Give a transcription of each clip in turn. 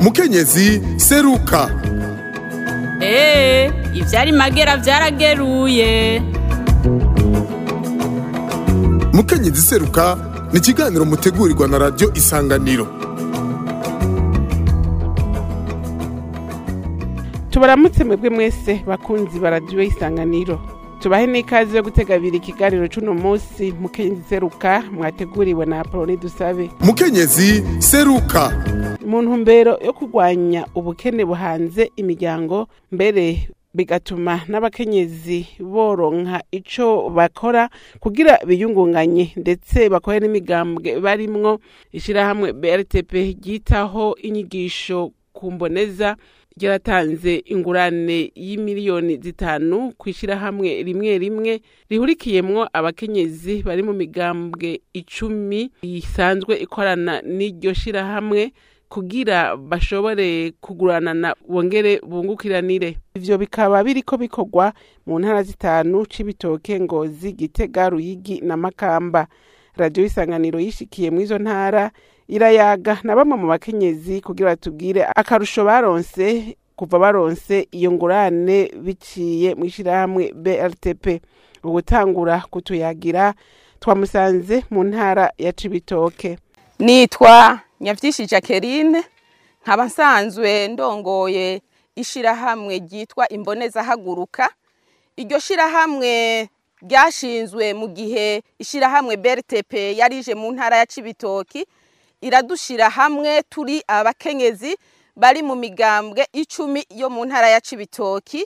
mukenyezi seruka eee ivyari magera vyarageruye mukenyezi seruka ni ikiganiro mutegurirwa na radiyo isanganiro tubaramutse mwebwe mwese bakunzi baradiyo isanganiro tubahe n'ikaze yo gutega abiri ikiganiro c'uno munsi mukenyezi seruka mwateguriwe na apoloni dusabe mukenyezi seruka mu ntumbero yo kurwanya ubukene buhanze imiryango mbere bigatuma n'abakenyezi boronka ico bakora kugira biyungunganye ndetse bakore n'imigambwe barimwo ishirahamwe BRTP ryitaho inyigisho ku mboneza ryaratanze ingurane y'imiliyoni zitanu ku ishirahamwe rimwe rimwe rihurikiyemwo abakenyezi bari mu migambwe icumi isanzwe ikorana n'iryo shirahamwe kugira bashobore kuguranana bongere bungukiranire ivyo bikaba biriko bikorwa mu ntara zitanu c'ibitoke ngozi gitega ruyigi na makamba radiyo isanganiro yishikiye mw'izo ntara irayaga na bamwe mu bakenyezi kugira batubwire akarusho baronse kuva baronse iyo ngurane biciye mw'ishirahamwe BRTP ugutangura kutuyagira twamusanze mu ntara ya Cibitoke nitwa nyavyinshi jacqueline nkaba nsanzwe ndongoye ishirahamwe ryitwa imboneza haguruka iryo shirahamwe ryashinzwe mu gihe ishirahamwe BRTP yarije mu ntara ya Cibitoki iradushira hamwe turi abakenyezi bari mu migambwe icumi yo mu ntara ya Cibitoki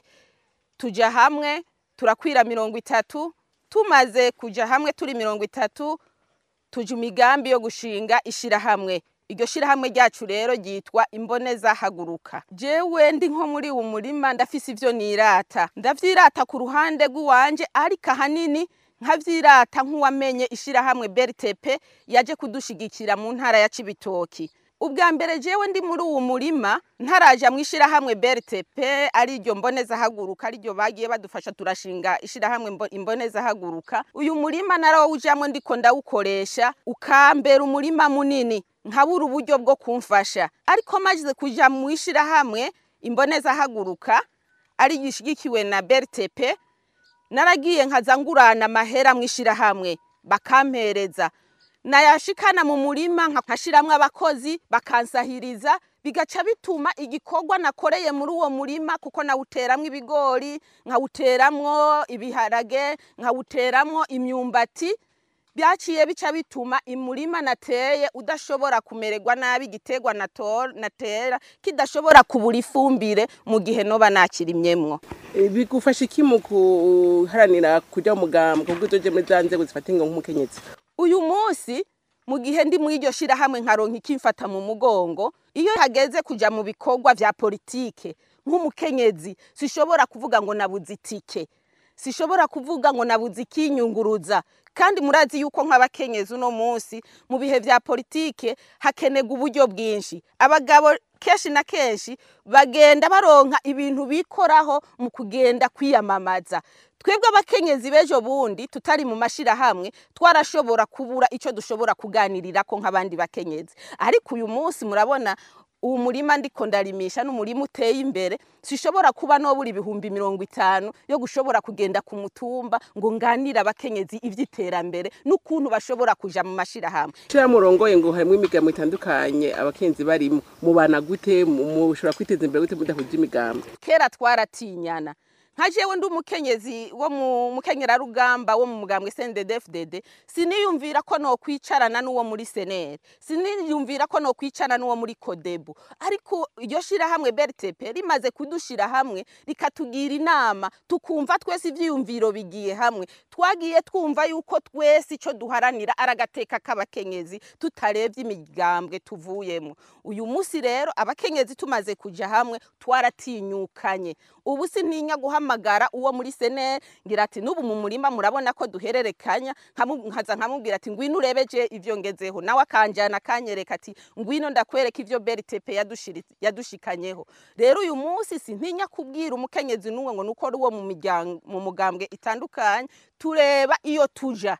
tuja hamwe turakwira mirongo itatu tumaze kuja hamwe turi mirongo itatu tuja imigambi yo gushinga ishirahamwe iryo shirahamwe ryacu rero ryitwa imboneza haguruka jewe ndi nko muri uwo murima ndafise ivyo nirata ndavyirata ku ruhande rw'iwanje ariko ahanini nkavyirata nk'uwamenye ishirahamwe BRTP yaje kudushigikira mu ntara ya Cibitoki ubwa mbere jewe ndi muri uwo murima ntaraja mu ishirahamwe BRTP ari ryo mboneza haguruka ari ryo bagiye badufasha turashinga ishirahamwe imboneza haguruka uyu murima narawujamwe ndiko ndawukoresha ukambera umurima munini nkabura uburyo bwo kumfasha ariko maze kuja mu ishirahamwe imboneza haguruka ari gishigikiwe na BRTP naragiye nkaza ngurana amahera mu ishirahamwe bakampereza nayashikana mu murima nkashiramwo abakozi bakansahiriza bigaca bituma igikorwa nakoreye muri uwo murima kuko nawuteramwo ibigori nkawuteramwo ibiharage nkawuteramwo imyumbati byaciye bica bituma imurima nateye udashobora kumererwa nabi igiterwa natera kidashobora kubura ifumbire mu gihe noba nakirimyemwo bigufasha iki mu guharanira kuja mugambwe kuko uzoje muri za nzego zifata ingo nk'umukenyezi uyu munsi mu gihe ndi muri iryo shirahamwe nkaronka ikimfata mu mugongo iyo hageze kuja mu bikorwa vya politike nk'umukenyezi sishobora kuvuga ngo nabuze itike sishobora kuvuga ngo nabuze ikinyunguruza kandi murazi yuko nk'abakenyezi uno munsi mu bihe vya politike hakenerwa uburyo bwinshi abagabo kenshi na kenshi bagenda baronka ibintu bikoraho mu kugenda kwiyamamaza twebwe abakenyezi b'ejo bundi tutari mu mashirahamwe twarashobora kubura ico dushobora kuganirirako nk'abandi bakenyezi ariko uyu munsi murabona uwo murima ndiko ndarimisha n'umurima uteye imbere sishobora kuba nobura ibihumbi mirongo itanu yo gushobora kugenda ku mutumba ngo nganire abakenyezi ivy'iterambere n'ukuntu bashobora kuja mu mashirahamwe shira murongoye ngo harimwo imigambo itandukanye abakenyezi barimo mubana gute mushobora kwiteza imbere gute mudahuje imigambo kera twaratinyana nka jewe ndi umukenyezi wo mu mukenyerarugamba wo mu mugambwe CNDD-FDD siniyumvira ko no kwicarana n'uwo muri senere siniyumvira ko no kwicarana n'uwo muri kodebu ariko iryo shirahamwe BRTP rimaze kudushira hamwe rikatugira inama tukumva twese ivyiyumviro bigiye hamwe twagiye twumva yuko twese ico duharanira aragateka k'abakenyezi tutarevye imigambwe tuvuyemo uyu musi rero abakenyezi tumaze kuja hamwe twaratinyukanye ubu sintinya guhamagara uwo muri senere ngira ati n'ubu mu murima murabona ko duhererekanya nkaza nkamubwira ati ngwino urebeje ivyo ngezeho nawe akanjana akanyereka ati ngwino ndakwereka ivyo BRTP yadushikanyeho rero uyu munsi sintinya kubwira umukenyezi n'umwe ngo nuko ari uwo mu mugambwe itandukanye tureba iyo tuja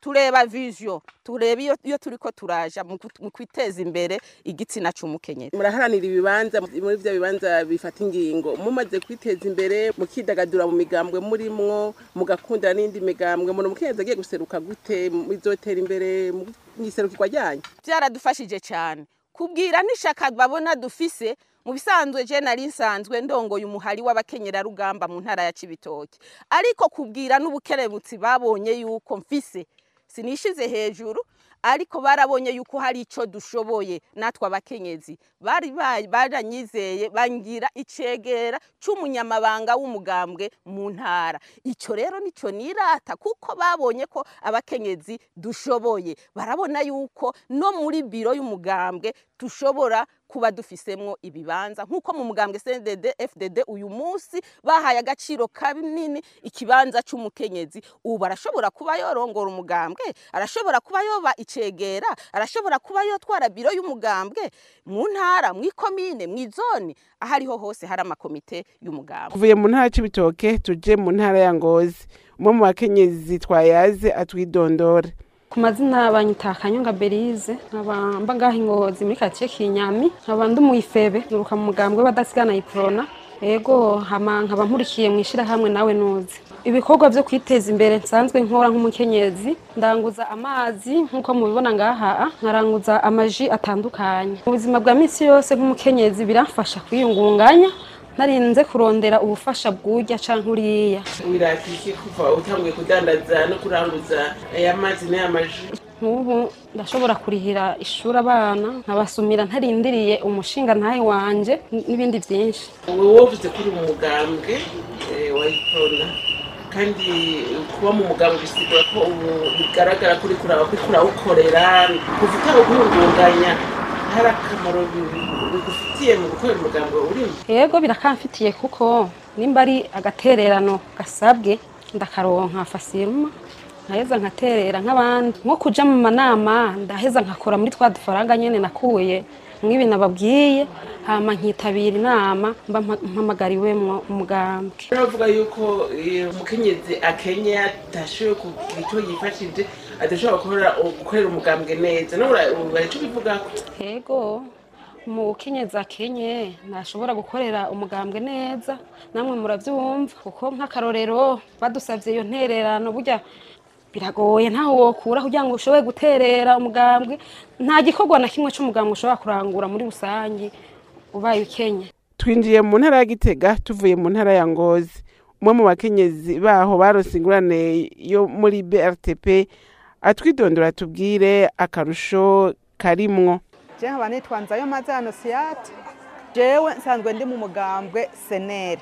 tureba vision tureba iyo, iyo turiko turaja mu gut- mu kwiteza imbere igitsina c'umukenyezi muraharanira ibibanza muri bya bibanza bifata ingingo mumaze kwiteza imbere mukidagadura mu migambwe murimwo mugakundana n'indi migambwe umuntu umukenyezi agiye guseruka gute bizotera imbere mu iserukirwa ryanyu byaradufashije cyane kubwira n'ishaka babona dufise mu bisanzwe je nari nsanzwe ndongoye umuhari w'abakenyerarugamba mu ntara ya Cibitoke ariko kubwira n'ubukerebutsi babonye yuko mfise sinishize hejuru ariko barabonye yuko hari ico dushoboye natwe abakenyezi bari ba- baranyizeye bangira icegera c'umunyamabanga w'umugambwe mu ntara ico rero nico nirata kuko babonye ko abakenyezi dushoboye barabona yuko no muri biro y'umugambwe dushobora kuba dufisemwo ibibanza nk'uko mu mugambwe CNDD FDD uyu munsi bahaye agaciro kanini ikibanza c'umukenyezi ubu arashobora kuba yorongora umugambwe arashobora kuba yoba icegera arashobora kuba yotwara biro y'umugambwe mu ntara mu ikomine mu izone aho ariho hose hari amakomite y'umugambwe tuvuye mu ntara c'ibitoke tuje mu ntara ya ngozi umwe mu bakenyezi twayaze atwidondore ku mazina banyita kanyonga berize nkaba mba ngaha ingozi muri karitsiye kinyami nkaba ndi umuyifebe nturuka mu mugambwe w'abadasigana iprona ego hama nkaba nkurikiye mu ishyirahamwe nawe nuzi ibikorwa byo kwiteza imbere nsanzwe nkora nk'umukenyezi ndanguza amazi nk'uko mubibona ngaha nkaranguza amaji atandukanye mu buzima bwa minsi yose nk'umukenyezi biramfasha kwiyungunganya narinze kurondera ubufasha bw'urya canke uriya wiratike kuva utanguye kudandaza no kuranguza aya mazi n'aya maji nk'ubu ndashobora kurihira ishuri abana nkabasumira ntarindiriye umushinga ntahe wanje n- n'ibindi byinshi wowe wavuze kuri mu mugambwe eh, wa iprona kandi kuba mu mugambwe bisigura ko ubu bigaragara kuri kuraba kuri kurawukorera kuva utawuhungunganya hari akamaro bi- bigufitiye mu gukorera umugambwe urimo yego birakamfitiye kuko nimba ari agatererano gasabwe ndakaronka fasiruma nkaheza nkaterera nk'abandi nko kuja mu manama ndaheza nkakora muri twa dufaranga nyene nakuye mw'ibi nababwiye hama nkitabira inama mba mpa- mpamagariwemwo umugambwe baravuga yuko eh, umukenyezi akenye atashoboye kugira icyo yifashije adashobora gukorera gukorera umugambwe neza nawe ura icyo ubivugako yego umukenyezi akenye ntashobora gukorera umugambwe neza namwe murabyumva kuko nk'akarorero badusabye iyo ntererano burya biragoye ntaho wokura kugira ngo ushobore guterera umugambwe nta gikorwa na kimwe cy'umugambwe ushobora kurangura muri rusange ubaye ukenye twinjiye mu ntara ya gitega tuvuye mu ntara ya ngozi umwe mu bakenyezi baho barose ingurane yo muri brtp atwidondora tubwire akarusho karimwo je nkaba nitwa nzayo mazano siyate jewe nsanzwe ndi mu mugambwe seneri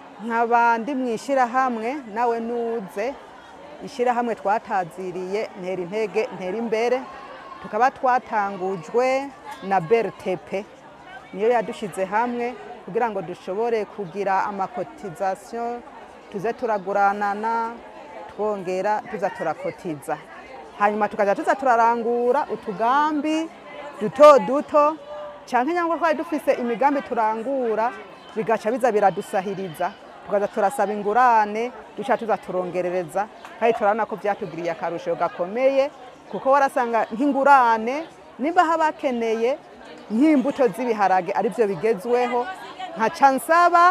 nkaba ndi mu ishyirahamwe nawe nuze ishyirahamwe twataziriye ntera intege ntera imbere tukaba twatangujwe na bertepe niyo yadushyize hamwe kugira ngo dushobore kugira amakotizasiyo tuze turaguranana twongera tuza turakotiza hanyuma tukajya tuza turarangura utugambi duto duto cyane cyangwa twari dufise imigambi turangura bigaca biza biradusahiriza tukaza turasaba ingurane duca tuza turongerereza kandi turabona ko byatugiriye akarusho gakomeye kuko warasanga nk'ingurane niba haba hakeneye nk'imbuto z'ibiharage aribyo bigezweho nkaca nsaba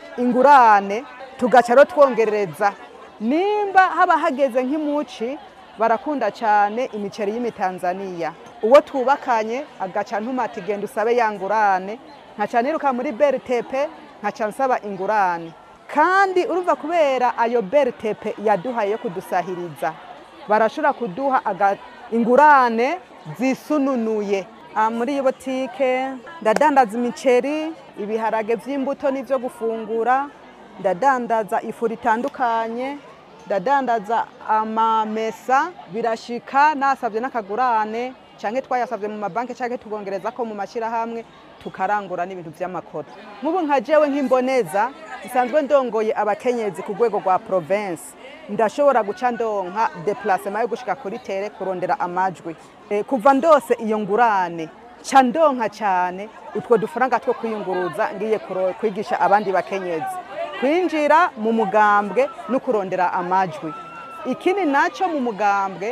ingurane tugaca rero twongerereza nimba haba hageze nk'imuci barakunda cyane imiceri y'imitanzaniya uwo twubakanye agaca ntumati genda usabe ya ngurane nkaca niruka muri beritepe nkaca nsaba ingurane kandi urumva kubera ayo beritepe yaduhaye yo kudusahiriza barashobora kuduha aga- ingurane zisununuye Ah, muri iyi botike ndadandaza imiceri ibiharage by'imbuto n'ibyo gufungura ndadandaza ifu ritandukanye ndadandaza amamesa birashika nasabye n'akagurane cyangwa twayasabye mu mabanki cyangwa tugongereza ko mu mashyirahamwe tukarangura n'ibintu by'amakoro nk'ubu nka jewe nk'imboneza nsanzwe ndongoye abakenyezi ku rwego rwa province ndashobora guca ndonka deplacement yo gushika kuri tere kurondera amajwi Eh, kuva ndose iyo ngurane ca ndonka cyane utwo dufaranga two kwiyunguruza ngiye kuro- kwigisha abandi bakenyezi kwinjira mu mugambwe no kurondera amajwi ikindi nacyo mu mugambwe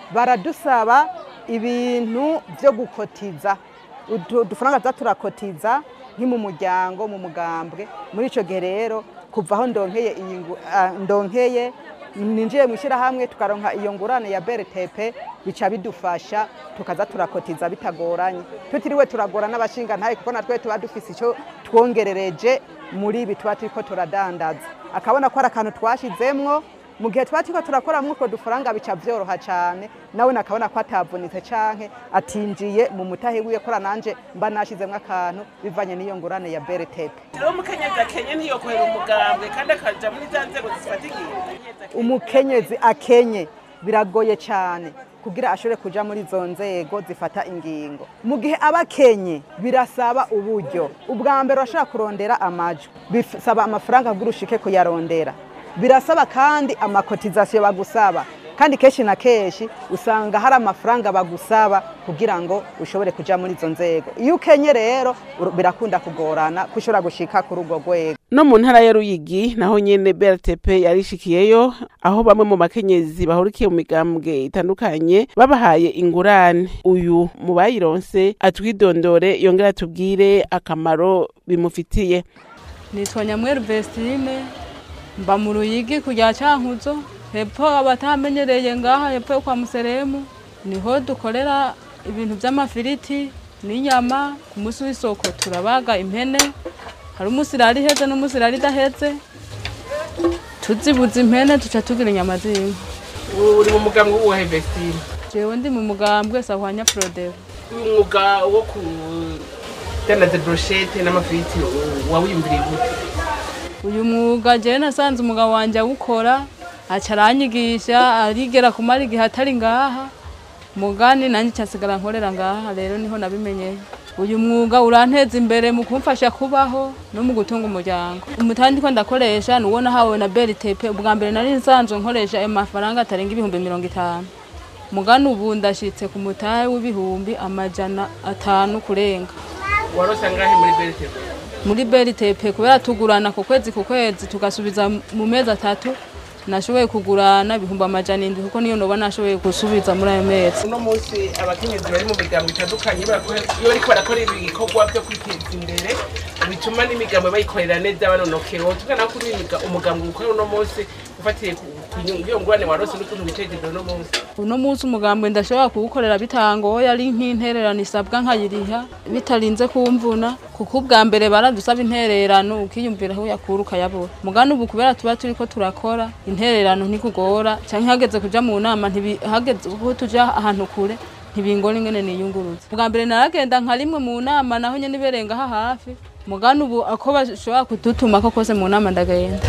baradusaba ibintu byo gukotiza Udu- udufaranga tuza turakotiza nki mu muryango mu mugambwe muri icyo gihe rero kuva aho ndonkeye iyi ngu- ah, ndonkeye ninjiye mu ishyirahamwe tukaronka iyo ngurane ya BRTP bica bidufasha tukaza turakotiza bitagoranye tutiriwe turagora n'abashinga ntaye kuko natwe tuba dufise icyo twongerereje muri ibi tuba turiko turadandaza akabona ko ari akantu twashizemwo mu gihe tuba turiko turakora mw'utwo dufaranga bica vyoroha cane nawe nakabona ko atavunitse canke atinjiye mu mutahe wiwe kora nanje mba nashizemwo akantu bivanye n'iyo ngurane ya BRTP rero umukenyezi akenye ntiyokorera umugambwe kandi akaja muri za nzego zifata ingingo umukenyezi akenye biragoye cyane kugira ashobore kuja muri izo nzego zifata ingingo mu gihe aba akenye birasaba uburyo ubwa mbere urashobora kurondera amajwi bisaba amafaranga kugira ushike kuyarondera birasaba kandi amakotizasiyo bagusaba kandi kenshi na kenshi usanga hari amafaranga bagusaba kugira ngo ushobore kuja muri izo nzego iyo ukenye rero ur- birakunda kugorana ko ushobora gushika kuri urwo rwego no mu ntara ya ruyigi naho nyene brtp yarishikiyeyo aho bamwe mu bakenyezi bahurikiye mu migambwe itandukanye babahaye ingurane uyu mu bayironse atwidondore yongera atubwire akamaro bimufitiye nitwa nyamweru vestine mba mu ruyigi kujya cankuzo hepfo abatamenyereye ngaha hepfo yo kwa museremu niho dukorera ibintu by'amafiriti n'inyama ku munsi w'isoko turabaga impene hari umusirari iheze n'umusirari idaheze tuzibuza impene tuca tugira inyama z'inka uri mu mugambwe w'uwahe vestine jewe ndi mu mugambwe sahwanya frodero uyu mwuga wo kudandaza broshete n'amafiriti wawiyumviriye gute uyu mwuga jewe nasanze umugabo wanje awukora aca aranyigisha arigera kumara igihe atari ngaha mugani nanjye cyasigara nkorera ngaha rero niho nabimenyeye uyu mwuga uranteza imbere mu kumfasha kubaho no mu gutunga umuryango umutandi ko ndakoresha nuwo nahawe na beritepe ubwa mbere nari nsanzwe nkoresha ayo mafaranga atarenga ibihumbi mirongo itanu mugani ubu ndashitse ku mutahe w'ibihumbi amajana atanu kurenga warose angahe muri brtp muri beritepe kubera tugurana ku kwezi ku kwezi tugasubiza mu mezi atatu nashoboye kugurana ibihumbi amajana indwi kuko niyo noba nashoboye gusubiza muri ayo mezi uno munsi abakenyezi bari mu migambo itandukanye bakora- iyo bariko barakora ibikorwa byo kwiteza imbere bituma n'imigambo bayikorera neza banonokewe tugana kuri umugambo ukora uno munsi ufatiye ku ku nyungu iyo ngurane warose n'ukuntu witeje imbere uno munsi uno munsi umugambwe ndashobora kuwukorera bitangoye ari nk'intererano isabwa nkayiriha bitarinze kumvuna kuko ubwa mbere baradusaba intererano ukiyumvira aho uyakura ukayabura mugani ubu kubera tuba turiko turakora intererano ntikugora canke hageze kuja mu nama ntibi- hageze ko tuja ahantu kure ntibingora ingene niyunguruza bwa mbere naragenda nka rimwe mu nama naho nyene iberenga aha hafi mugani ubu ako bashobora kudutumako kose mu nama ndagenda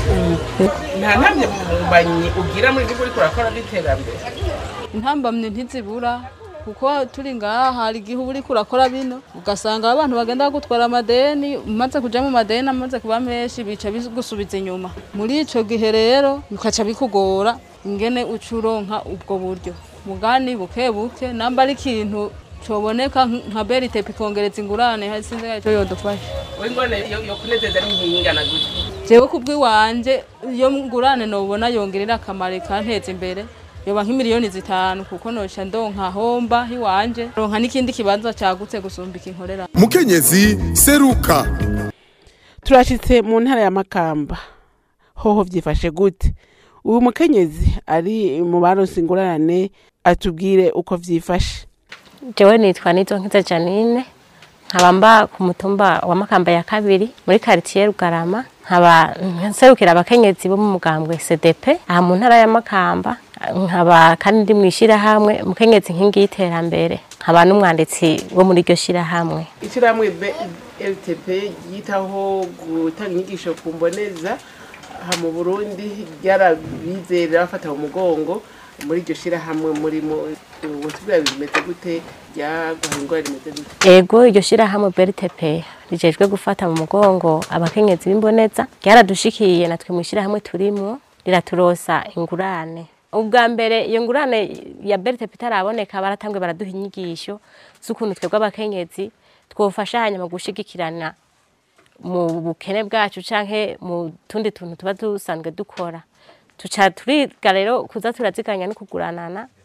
nta ntamye mubanyi ugira muri ibyo uriko urakora by'iterambere intambamye ntizibura kuko turi ngaha hari igihe uba uriko urakora bino ugasanga abantu bagenda bagutwara amadeni umaze kuja mu madeni amaze kuba menshi bica bigusubiza inyuma muri ico gihe rero bikaca bikugora ingene uca uronka ubwo buryo mugani buke buke namba ari ikintu coboneka nka beritepe ikongereza ingurane sinzi ico yodufasha we ngorane yo yo kunezeza n'inhingana gutya jewe kubw'iwanje iyo ngurane nobona yongerera akamaro ikanteza imbere yoba nk'imiliyoni zitanu kuko noca ndonka homba iwanje ronka n'ikindi kibanza cagutse gusumba ikinkorera mukenyezi seruka turashitse mu ntara ya makamba hoho vyifashe gute uyu mukenyezi ari mu baronse ingurane atubwire uko vyifashe jewe nitwa nizonkiza janine nkaba mba ku mutumba wa makamba ya kabiri muri quartier rugarama nkaba nserukira abakenyezi bo mu mugambwe cdp aha mu ntara ya makamba nkaba kandi ndi mw'ishirahamwe mukenyezi nkingi y'iterambere nkaba n'umwanditsi wo muri iryo shirahamwe ishyirahamwe ltp ryitaho gutanga inyigisho ku mboneza aha mu burundi ryarabizera bafata mu mugongo muri iryo shyirahamwe murimo ubutubwira bimeze gute ryaguha ingwara rimeze gute ego iryo shirahamwe BRTP rijejwe gufata mu mugongo abakenyezi b'imboneza ryaradushikiye natwe mu shirahamwe turimwo riraturosa ingurane ubwa mbere iyo ngurane ya BRTP itaraboneka baratambwe baraduha inyigisho z'ukuntu twebwe abakenyezi twofashanya mu gushigikirana mu bukene bwacu canke mu tundi tuntu tuba dusanzwe dukora tuca turiga rero kuza turaziganya no kuguranana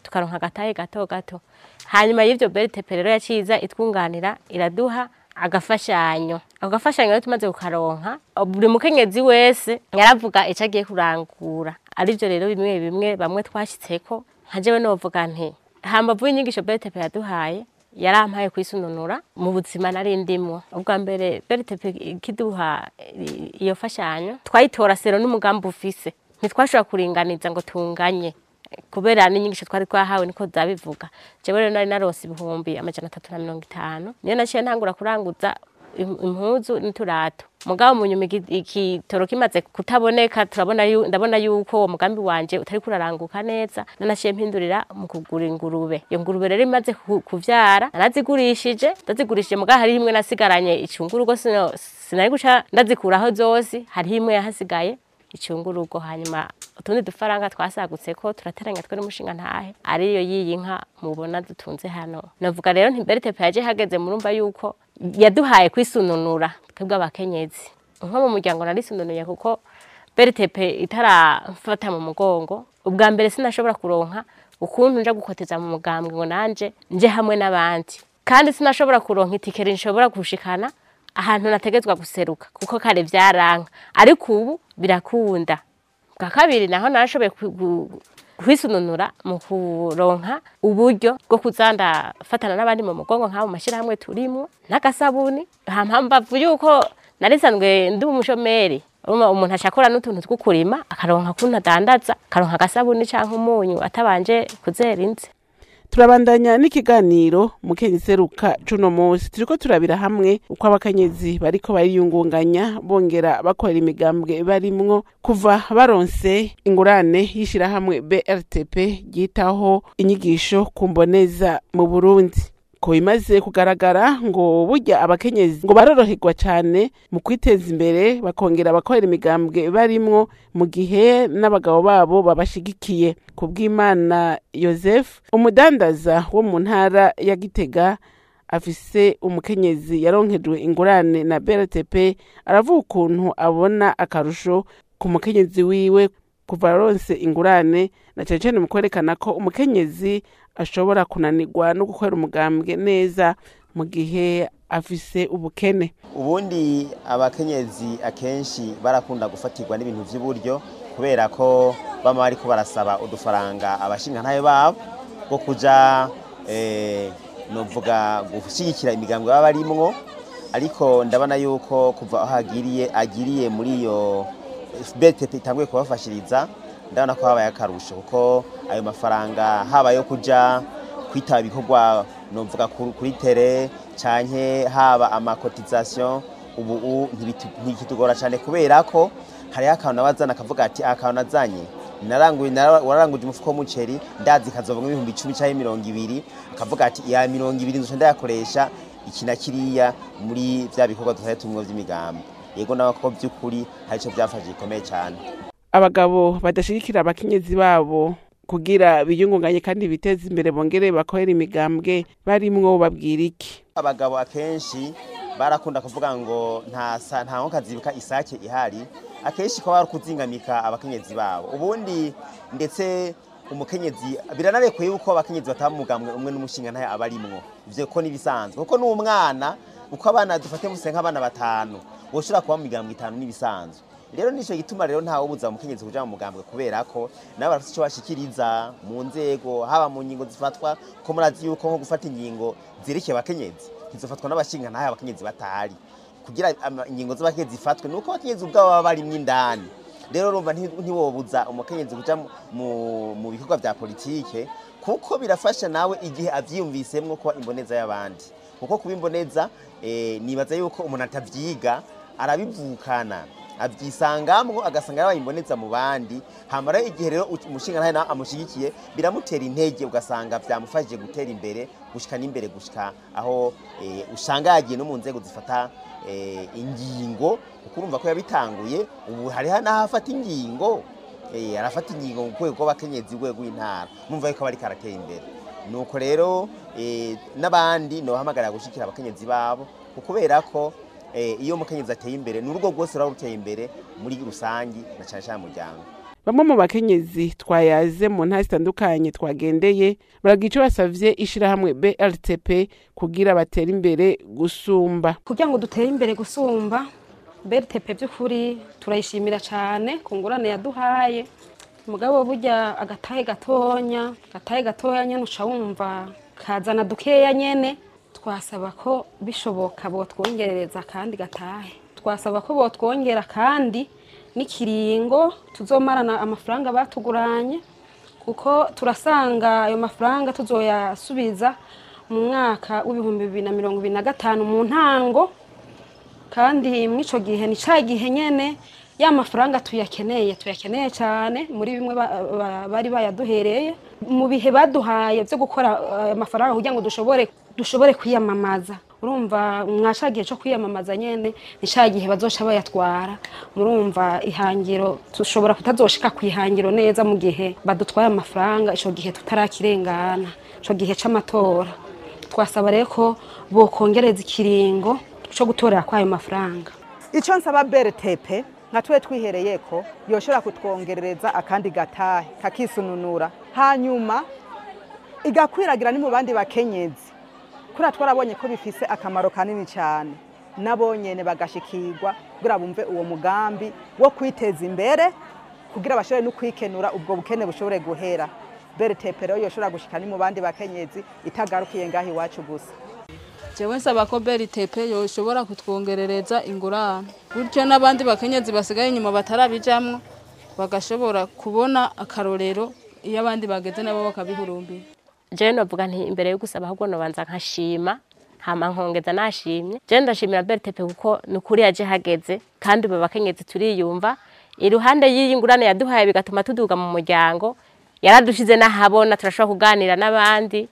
tukaronka agatahe gato gato hanyuma y'ivyo BRTP rero yaciza itwunganira iraduha agafashanyo ako gafashanyo rero tumaze kukaronka buri mukenyezi wese yaravuga ico agiye kurangura arivyo rero bimwe bimwe bamwe twashitseko nka jewe novuga nti hambavu y'inyigisho BRTP yaduhaye yarampaye kwisununura mu buzima nari ndimwo ubwa mbere BRTP ikiduha i- iyo fashanyo twayitora sero n'umugambi ufise ntitwashobora kuringaniza ngo tunganye kubera n'inyigisho twari twahawe niko zabivuga jewe rero nari narose ibihumbi amajana atatu na mirongo itanu niyo naciye ntangura kuranguza im- impuzu n'uturato mugabo mu nyuma iki- ikitoro kimaze kutaboneka turabona yu- ndabona yuko uwo mugambi wanje utari kuraranguka neza nanaciye mpindurira mu kugura ingurube iyo ngurube rero imaze ku- kuvyara narazigurishije ndazigurishije mugabo hari imwe nasigaranye icungurugo sino- sinari guca ndazikuraho zose hariho imwe yahasigaye icungurugo hanyuma utundi dufaranga twasagutse ko turateranya twe n'umushinga ntahe ariyo yiyi nka mubona dutunze hano navuga rero nti BRTP yaje hageze murumva yuko yaduhaye kwisununura twebwe abakenyezi nko mu muryango narisununuye kuko BRTP itarafata mu mugongo ubwa mbere sinashobora kuronka ukuntu nja gukoteza mu mugambwe ngo nanje nje hamwe n'abandi kandi sinashobora kuronka itikeri nshobora gushikana ahantu nategetswe guseruka kuko kare vyaranka ariko ubu birakunda bwa kabiri naho narashoboye ku- gu- kwisununura mu kuronka uburyo bwo kuza ndafatana n'abandi mu mugongo nk'abo mashyirahamwe turimo n'agasabuni hampamvu yuko narisanzwe ndi umushomeri urumva umuntu ashakora n'utuntu two kurima akaronka kuntu adandaza akaronka agasabuni canke umunyu atabanje kuzera inzi turabandanya n'ikiganiro mukenyezi seruka cuno munsi turiko turabira hamwe uko abakenyezi bariko bariyungunganya bongera bakorera imigambwe barimwo kuva baronse ingurane y'ishirahamwe BRTP ryitaho inyigisho ku mboneza mu Burundi ko bimaze kugaragara ngo burya abakenyezi ngo baroroherwa cyane mu kwiteza imbere bakongera bakorera imigambwe barimwo mu gihe n'abagabo babo babashigikiye ku bw'imana Joseph umudandaza wo mu ntara ya Gitega afise umukenyezi yaronkejwe ingurane na BRTP aravuga ukuntu abona akarusho ku mukenyezi wiwe kuva aronse ingurane na cyane cyane mu kwerekana ko umukenyezi ashobora kunanirwa no gukorera umugambwe neza mu gihe afise ubukene ubundi abakenyezi akenshi barakunda gufatirwa n'ibintu by'uburyo kubera ko bama bariko barasaba udufaranga abashingantahe babo bwo kuja eh, novuga gushyigikira imigambwe baba barimwo ariko ndabona yuko kuva aho agiriye agiriye muri iyo BTP itanguye kubafashiriza ndabona ko habaye akarusho kuko ayo mafaranga haba yo kuja kwitaba ibikorwa novuga ku- kuri tere canke haba amakotization ubu u- ntibitu- ntikitugora cyane kubera ko hariho akantu abazana akavuga ati akantu nazanye naranguye nara- wararanguje umufuko w'umuceri ndazi kazovamwo ibihumbi icumi canke mirongo ibiri akavuga ati ya mirongo ibiri nzoca ndayakoresha iki na kiriya muri vya bikorwa dusaye tumwe vy'imigambi yego nawe ko by'ukuri hari ico byafashe gikomeye cyane abagabo badashigikira abakenyezi babo kugira biyungunganye kandi biteze imbere bongere bakorera imigambwe barimwo babwira iki abagabo akenshi barakunda kuvuga ngo nta sa- nta nko kazibuka isake ihari akenshi ko bari kuzingamika abakenyezi babo ubundi ndetse umukenyezi biranarekuye yuko abakenyezi bataba mu mugambwe umwe n'umushinga ntayo aba arimwo ivyo ko nibisanzwe kuko n'umwana uko abana dufate muse nk'abana batanu woshobora kuba mu migambwe itanu n'ibisanzwe rero nico gituma rero ntawe ubuza umukenyezi kuja mu mugambwe kubera ko nabo barafite ico bashikiriza mu nzego haba mu ngingo zifatwa ko murazi yuko nko gufata ingingo zerekeye abakenyezi ntizofatwa n'abashinga ntayo abakenyezi batahari kugira ama- ingingo z'abakenyezi zifatwe nuko abakenyezi ubwabo baba barimwo indani rero urumva nti- ntiwobuza umukenyezi kuja mu- mu mu bikorwa vya politike kuko birafasha nawe igihe avyiyumvisemwo kuba imboneza y'abandi kuko kuba imboneza eh, nibaza yuko umuntu atavyiga arabivukana avyisangamwo agasanga yabaye imboneza mu bandi hama rero igihe rero u- umushinga nawe nawe amushigikiye biramutera intege ugasanga vyamufashije gutera imbere gushika n'imbere gushika aho eh, usanga yagiye no mu nzego zifata eh, ingingo kuko urumva ko yabitanguye ubu hariho n'ahafata ingingo eh, arafata ingingo mu rwego rw'abakenyezi rwego rw'intara mumva yuko bariko aratera imbere nuko rero eh, n'abandi nohamagarira gushikira abakenyezi babo kubera ko eh, iyo umukenyezi ateye imbere ni urugo rwose ruba ruteye imbere muri rusangi na cyane cyane umuryango bamwe mu bakenyezi twayaze mu ntara zitandukanye twagendeye baragira ico basavye ishirahamwe BRTP kugira batere imbere gusumba kugira ngo dutere imbere gusumba BRTP by'ukuri turayishimira cyane ku ngurane yaduhaye mugabo burya agatahe gatonya agatahe gatoya nyene uca wumva kazana dukeya nyene twasaba ko bishoboka botwongerereza kandi gatahe twasaba ko botwongera kandi n'ikiringo tuzomarana amafaranga batuguranye kuko turasanga ayo mafaranga tuzoyasubiza mu mwaka w'ibihumbi bibiri na mirongo ibiri na gatanu mu ntango kandi mw'ico gihe ni ca gihe nyene ya mafaranga tuyakeneye tuyakeneye cyane muri bimwe ba- ba- bari bayaduhereye mu bihe baduhaye byo gukora ayo mafaranga kugira ngo dushobore dushobore kwiyamamaza urumva mwa ca gihe cyo kwiyamamaza nyene ni ca gihe bazoca bayatwara murumva ihangiro dushobora kutazoshika ku ihangiro neza mu gihe badutwaye amafaranga ico gihe tutarakirengana ico gihe c'amatora twasaba rero ko bokongereza ikiringo cyo gutorera kwayo mafaranga icyo nsaba BRTP nka twe twihereye ko yoshobora kutwongerereza akandi gatahe kakisununura hanyuma igakwiragira ni mu bandi bakenyezi kuriya twarabonye ko bifise akamaro kanini cyane nabo nyene bagashikirwa kugira bumve uwo mugambi wo kwiteza imbere kugira bashobore no kwikenura ubwo bukene bushobore guhera BRTP rero yoshobora gushika ni mu bandi bakenyezi itagarukiye ngaho iwacu gusa jewe nsaba ko BRTP yoshobora kutwongerereza ingurane gutyo n'abandi bakenyezi basigaye inyuma batarabijamwo bagashobora kubona akarorero iyo abandi bageze nabo bakabihurumbira jewe novuga nti imbere yo gusaba ahubwo nobanza nkashima hama nkongeza nashimye jewe ndashimira BRTP kuko ni ukuri yaje hageze kandi ubu bakenyezi turiyumva iruhande y'iyi ngurane yaduhaye bigatuma tuduga mu muryango yaradushize n'ahabona turashobora kuganira n'abandi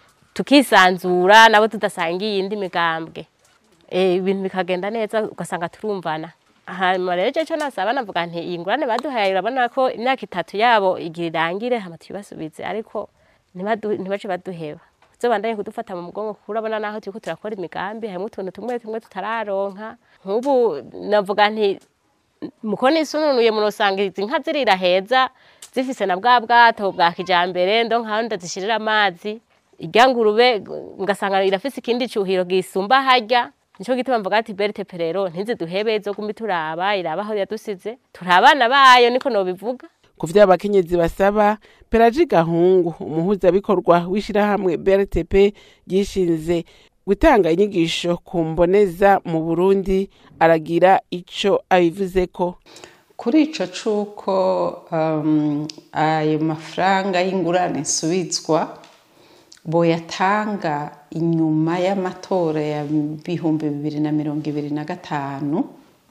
tukisanzura nabo tudasangiye indi migambwe Eh, ibintu bikagenda neza ugasanga turumvana hanyuma rero jewe ico nasaba navuga nti iyi ngurane baduhaye urabona ko imyaka itatu yabo igira irangire hama tuyibasubize ariko ntibadu- ntibace baduheba uzobandanye kudufata mu mugongo kuko urabona naho turiko turakora imigambi harimwo utuntu tumwe tumwe tutararonka nk'ubu navuga nti muko nisununuye munosanga izi nka zirira heza zifise na bwa bwato bwa kijambere ndo nkaho ndazishirira amazi irya ngurube ngasanga irafise ikindi cuhiro gisumba harya nico gituma mvuga ati BRTP rero ntiziduhebe izoguma turaba iraba aho yadusize turi abana bayo niko nobivuga ku vyo abakenyezi basaba pelaji gahungu umuhuzabikorwa w'ishirahamwe brtp ryishinze gutanga inyigisho ku mboneza mu burundi aragira ico abivuzeko kuri ico c'uko um, ayo mafaranga y'ingurane nsubizwa boyatanga inyuma y'amatora ya bihumbi bibiri na mirongo ibiri na gatanu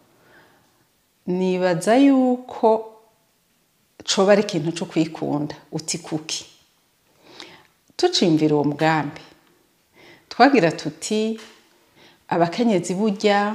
nibaza yuko coba ari ikintu co kwikunda uti kuki tucimvira uwo mugambi twagira tuti abakenyezi burya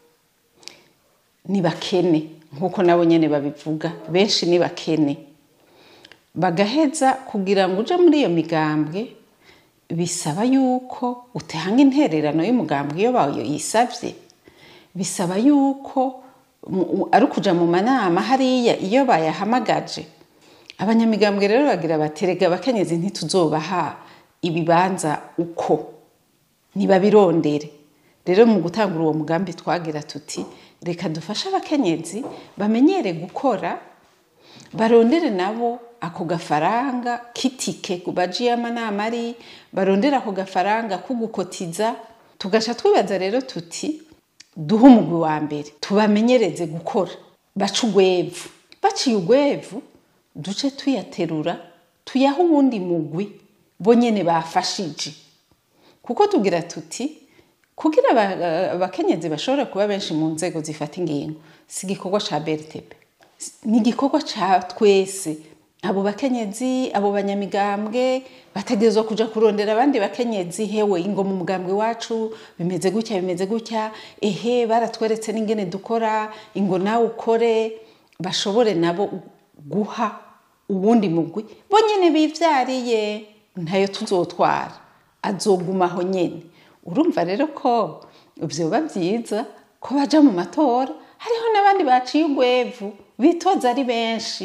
ni bakene nk'uko nabo nyene babivuga benshi ni bakene bagaheza kugira ngo uje muri iyo migambwe bisaba yuko utanga intererano y'umugambwe iyo bayo yisavye bisaba yuko mu- ari ukuja mu manama hariya iyo bayahamagaje abanyamigambwe rero bagira baterega abakenyezi ntituzobaha ibibanza uko ntibabirondere rero mu gutangura uwo mugambi twagira tuti reka dufashe abakenyezi bamenyere gukora barondere nabo ako gafaranga k'itike ku bajiye amanama ari barondere ako gafaranga ko gukotiza tugaca twibaza rero tuti duhe umugwi wa mbere tubamenyereze gukora bace ugwevu baciye ugwevu duce tuyaterura tuyahe uwundi mugwi bo nyene bafashije kuko tugira tuti kugira aba- abakenyezi bashobora kuba benshi mu nzego zifata ingingo si igikorwa ca BRTP ni igikorwa ca twese abo bakenyezi abo banyamigambwe bategerezwa kuja kurondera abandi bakenyezi hewe ingo mu mugambwe wacu bimeze gutya bimeze gutya ehe baratweretse n'ingene dukora ingo nawe ukore bashobore nabo guha uwundi mugwi bo nyene bivyariye ntayo tuzotwara azogumaho nyene urumva rero ko vyoba vyiza ko baja mu matora hariho n'abandi baciye ugwevu bitoza ari benshi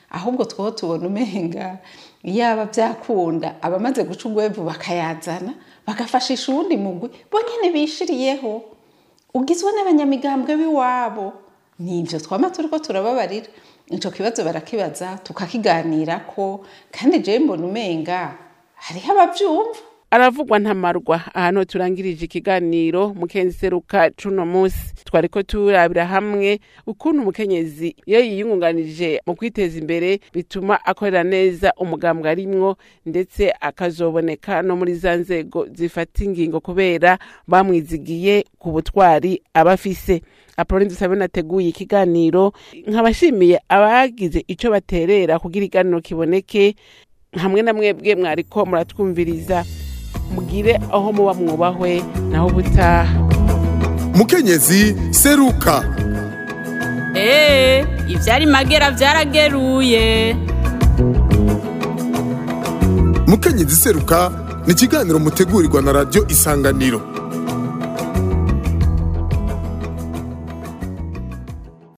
ahubwo two tubona umenga yaba byakunda abamaze guca urwevu bakayazana bagafashisha uwundi mugwi bo nyine bishiriyeho ugizwe n'abanyamigambwe b'iwabo nibyo twama turiko turababarira ico kibazo barakibaza tukakiganirako kandi jewe mbona umenga hariho abavyumva aravugwa ntamarwa ahantu turangirije ikiganiro mukenseruka cuno musi twariko turabira hamwe ukuntu umukenyezi iyo yiyungunganije mu kwiteza imbere bituma akorera neza umugambwe arimwo ndetse akazoboneka no muri za nzego zifata ingingo kubera bamwizigiye ku butwari aba afise apoloni dusabe nateguye ikiganiro nkabashimiye abagize ico baterera kugira iganiro kiboneke hamwe na mwebwe mwariko muratwumviriza mugire aho muba mwubahwe naho ubutaha mukenyezi seruka Ee, ivyari magera vyarageruye. mukenyezi seruka ni ikiganiro mutegurirwa na radiyo isanganiro